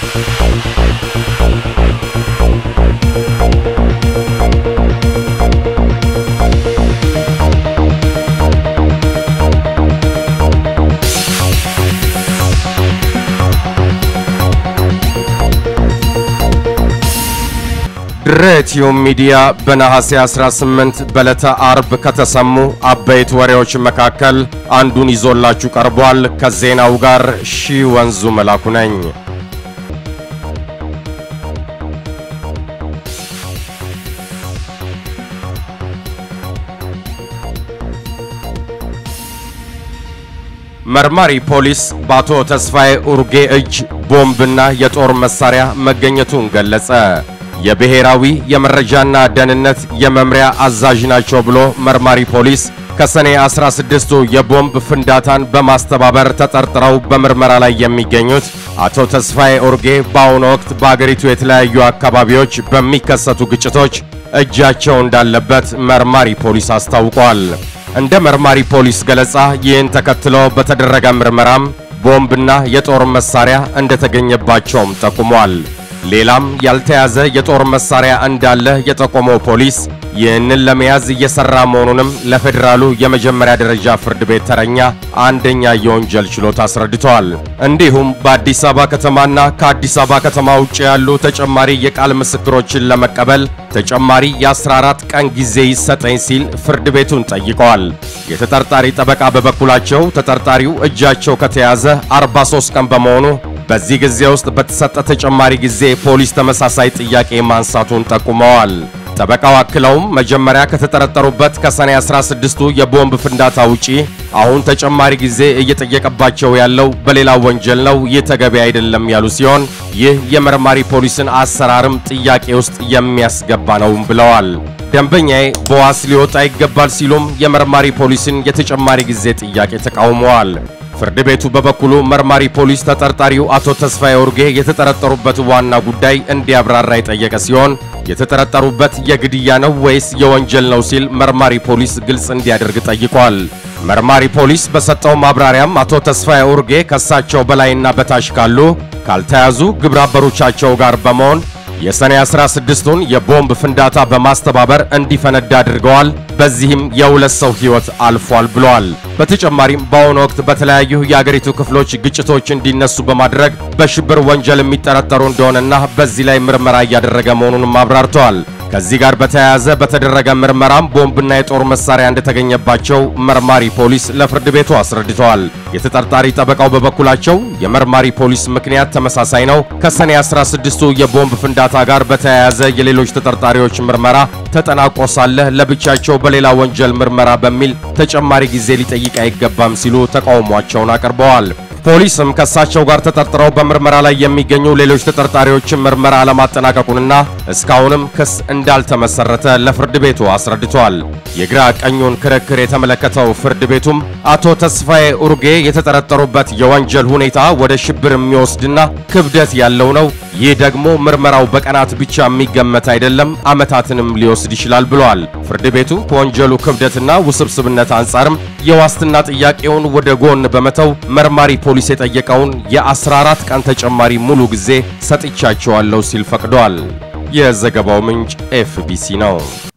ድሬቲዩ ሚዲያ በነሐሴ 18 በዕለተ አርብ ከተሰሙ አበይት ወሬዎች መካከል አንዱን ይዞላችሁ ቀርቧል። ከዜናው ጋር ሺህ ወንዙ መላኩ ነኝ። መርማሪ ፖሊስ በአቶ ተስፋዬ ኡርጌ እጅ ቦምብና የጦር መሳሪያ መገኘቱን ገለጸ። የብሔራዊ የመረጃና ደህንነት የመምሪያ አዛዥ ናቸው ብሎ መርማሪ ፖሊስ ከሰኔ 16ቱ የቦምብ ፍንዳታን በማስተባበር ተጠርጥረው በምርመራ ላይ የሚገኙት አቶ ተስፋዬ ኡርጌ በአሁኑ ወቅት በአገሪቱ የተለያዩ አካባቢዎች በሚከሰቱ ግጭቶች እጃቸው እንዳለበት መርማሪ ፖሊስ አስታውቋል። እንደ መርማሪ ፖሊስ ገለጻ ይህን ተከትሎ በተደረገ ምርመራም ቦምብና የጦር መሳሪያ እንደተገኘባቸውም ጠቁሟል። ሌላም ያልተያዘ የጦር መሳሪያ እንዳለ የጠቆመው ፖሊስ ይህንን ለመያዝ እየሰራ መሆኑንም ለፌዴራሉ የመጀመሪያ ደረጃ ፍርድ ቤት ተረኛ አንደኛ የወንጀል ችሎት አስረድተዋል። እንዲሁም በአዲስ አበባ ከተማና ከአዲስ አበባ ከተማ ውጭ ያሉ ተጨማሪ የቃል ምስክሮችን ለመቀበል ተጨማሪ የ14 ቀን ጊዜ ይሰጠኝ ሲል ፍርድ ቤቱን ጠይቀዋል። የተጠርጣሪ ጠበቃ በበኩላቸው ተጠርጣሪው እጃቸው ከተያዘ 43 ቀን በመሆኑ በዚህ ጊዜ ውስጥ በተሰጠ ተጨማሪ ጊዜ ፖሊስ ተመሳሳይ ጥያቄ ማንሳቱን ጠቁመዋል። ጠበቃው አክለውም መጀመሪያ ከተጠረጠሩበት ከሰኔ 16ቱ የቦምብ ፍንዳታ ውጪ አሁን ተጨማሪ ጊዜ እየጠየቀባቸው ያለው በሌላ ወንጀል ነው፣ ይህ ተገቢ አይደለም ያሉ ሲሆን ይህ የመርማሪ ፖሊስን አሰራርም ጥያቄ ውስጥ የሚያስገባ ነውም ብለዋል። ደንበኛዬ በዋስ ሊወጣ ይገባል ሲሉም የመርማሪ ፖሊስን የተጨማሪ ጊዜ ጥያቄ ተቃውመዋል። ፍርድ ቤቱ በበኩሉ መርማሪ ፖሊስ ተጠርጣሪው አቶ ተስፋዬ ኡርጌ የተጠረጠሩበት ዋና ጉዳይ እንዲያብራራ የጠየቀ ሲሆን የተጠረጠሩበት የግድያ ነው ወይስ የወንጀል ነው ሲል መርማሪ ፖሊስ ግልጽ እንዲያደርግ ጠይቋል። መርማሪ ፖሊስ በሰጠው ማብራሪያም አቶ ተስፋዬ ኡርጌ ከሳቸው በላይና በታች ካሉ ካልተያዙ ግብረ አበሮቻቸው ጋር በመሆን የሰኔ 16ቱን የቦምብ ፍንዳታ በማስተባበር እንዲፈነዳ አድርገዋል። በዚህም የሁለት ሰው ሕይወት አልፏል ብለዋል። በተጨማሪም በአሁኑ ወቅት በተለያዩ የአገሪቱ ክፍሎች ግጭቶች እንዲነሱ በማድረግ በሽብር ወንጀል የሚጠረጠሩ እንደሆነና በዚህ ላይ ምርመራ እያደረገ መሆኑንም አብራርተዋል። ከዚህ ጋር በተያያዘ በተደረገ ምርመራም ቦምብና የጦር መሳሪያ እንደተገኘባቸው መርማሪ ፖሊስ ለፍርድ ቤቱ አስረድተዋል። የተጠርጣሪ ጠበቃው በበኩላቸው የመርማሪ ፖሊስ ምክንያት ተመሳሳይ ነው፣ ከሰኔ 16ቱ የቦምብ ፍንዳታ ጋር በተያያዘ የሌሎች ተጠርጣሪዎች ምርመራ ተጠናቆ ሳለ ለብቻቸው በሌላ ወንጀል ምርመራ በሚል ተጨማሪ ጊዜ ሊጠይቅ አይገባም ሲሉ ተቃውሟቸውን አቅርበዋል። ፖሊስም ከእሳቸው ጋር ተጠርጥረው በምርመራ ላይ የሚገኙ ሌሎች ተጠርጣሪዎችን ምርመራ አለማጠናቀቁንና እስካሁንም ክስ እንዳልተመሰረተ ለፍርድ ቤቱ አስረድቷል። የግራ ቀኙን ክርክር የተመለከተው ፍርድ ቤቱም አቶ ተስፋዬ ኡርጌ የተጠረጠሩበት የወንጀል ሁኔታ ወደ ሽብር የሚወስድና ክብደት ያለው ነው። ይህ ደግሞ ምርመራው በቀናት ብቻ የሚገመት አይደለም፣ ዓመታትንም ሊወስድ ይችላል ብሏል። ፍርድ ቤቱ ከወንጀሉ ክብደትና ውስብስብነት አንጻርም የዋስትና ጥያቄውን ወደ ጎን በመተው መርማሪ ፖሊስ የጠየቀውን የ14 ቀን ተጨማሪ ሙሉ ጊዜ ሰጥቻቸዋለሁ ሲል ፈቅዷል። የዘገባው ምንጭ ኤፍቢሲ ነው።